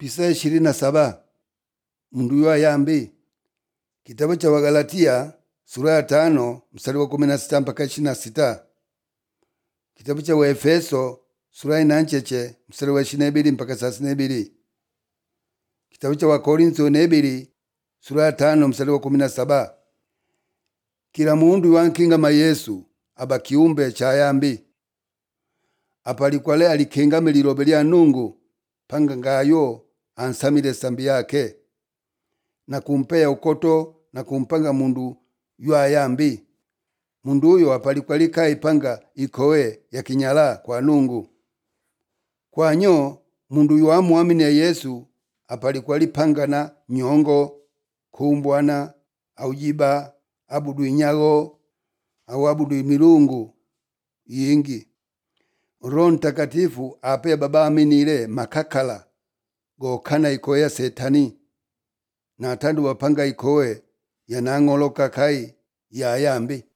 pisa ishirini na saba mundu yu ayambi kitabu cha wagalatia sura ya tano mstari wa kumi na sita mpaka ishirini na sita kitabu cha waefeso sura ya inancheche mstari wa ishirini na ibili mpaka thelathini na ibili kitabu cha wakorintho na ibili sura ya tano mstari wa kumi na saba kila mundu wankingama yesu aba kiumbe cha yambi apalikwale alikengame lilobe lya nungu panga ngayo ansamile sambi yake na kumpeya ukoto na kumpanga mundu ywayambi mundu uyo apalikwalika ipanga ikowe ya kinyala kwa nungu kwanyo mundu yuamuamine yesu apalikwalipangana nyongo kumbwana aujiba abudu inyago au abudu milungu yingi roho mtakatifu ape baba aminile makakala gokana ikowe ya setani na atandu wapanga ikowe yanang'oloka kai yayambi